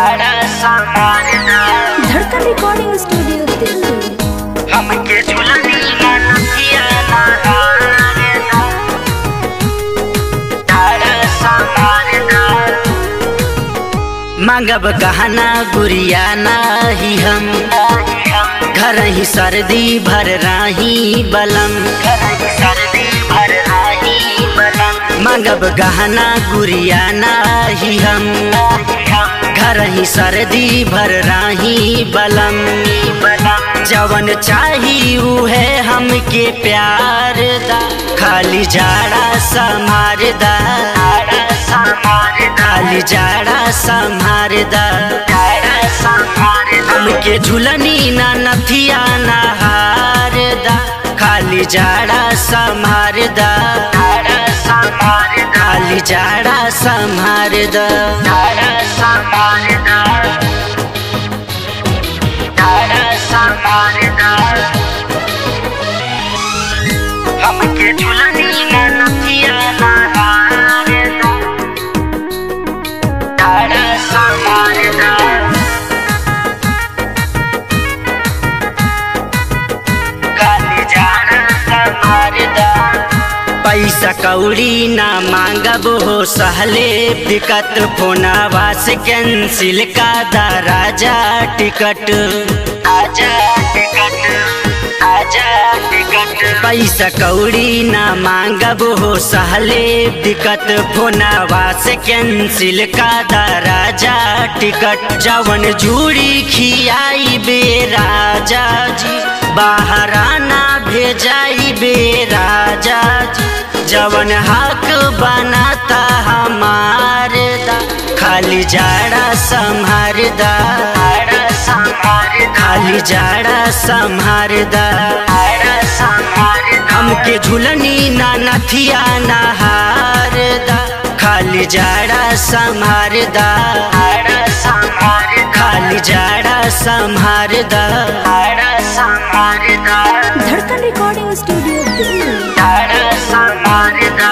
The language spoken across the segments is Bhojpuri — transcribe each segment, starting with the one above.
जाड़ा संभारना धड़कन रिकॉर्डिंग स्टूडियो दिल्ली हमके झुलनी ना नथिया ना हारना जाड़ा संभारना मांगब गहना गुड़िया नाही हम घर ही सर्दी भर राही बलम सर्दी भर राही बलम मांगब गहना गुड़िया नाही हम घर ही सर्दी भर राही बलम जवन चाही उहे हमके प्यार दा खाली जाड़ा समार दा खाली जाड़ा संभार दा हमके झुलनी ना नथिया ना हार दा खाली जाड़ा संभार दा खाली जाड़ा संभार दा हमके झुलनी ना नथिया ना हार दा जाड़ा संभार दा काली जाड़ा संभारदा पैसा कौड़ी ना मांगब हो सहले दिक्कत फोनावा से कैंसिल का दा राजा टिकट आजा टिकट आजा टिकट पैसा कौड़ी ना मांगब हो सहले दिक्कत फोनावा से कैंसिल का दा राजा टिकट जवन जूड़ी खियाई बे राजा जी बाहराना भेजाई बे राजा जी जवन हक बनाता हमार दा खाली जाड़ा संभार दा खाली जाड़ा संभार दा हमके झुलनी ना नथिया ना हार दा खाली जाड़ा संभार दा खाली जाड़ा संभार दा धड़कन रिकॉर्डिंग स्टूडियो दिल्ली जाड़ा संभार दा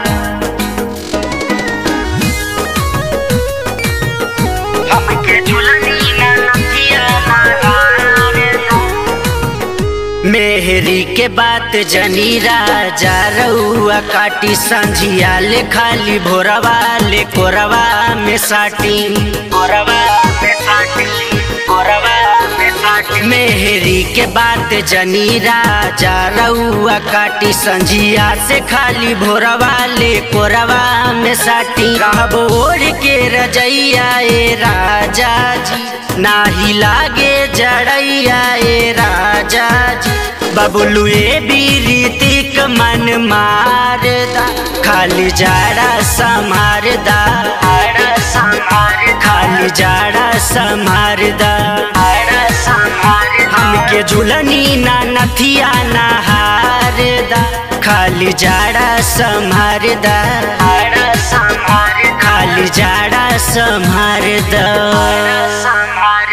हमके झुलनी ना नथिया ना हार दा मेहरी के बात जनी राजा रउआ काटी संझिया ले खाली भोरवा ले कोरवा में साटी कोरवा में साटी कोरवा में साटी मेहरी के बात जनी राजा रउआ काटी संझिया से खाली भोरवा ले कोरवा में साटी रहबो ओढ़ के रजैया ए राजा जी नाही लागे जड़ैया ए राजा जी बबलू ए बीरीतिक मन मारदा खाली जाड़ा समारदा खाली जाड़ा समारदा हमके झुलनी ना नथिया ना हारदा खाली जाड़ा समारदा खाली जाड़ा समारदा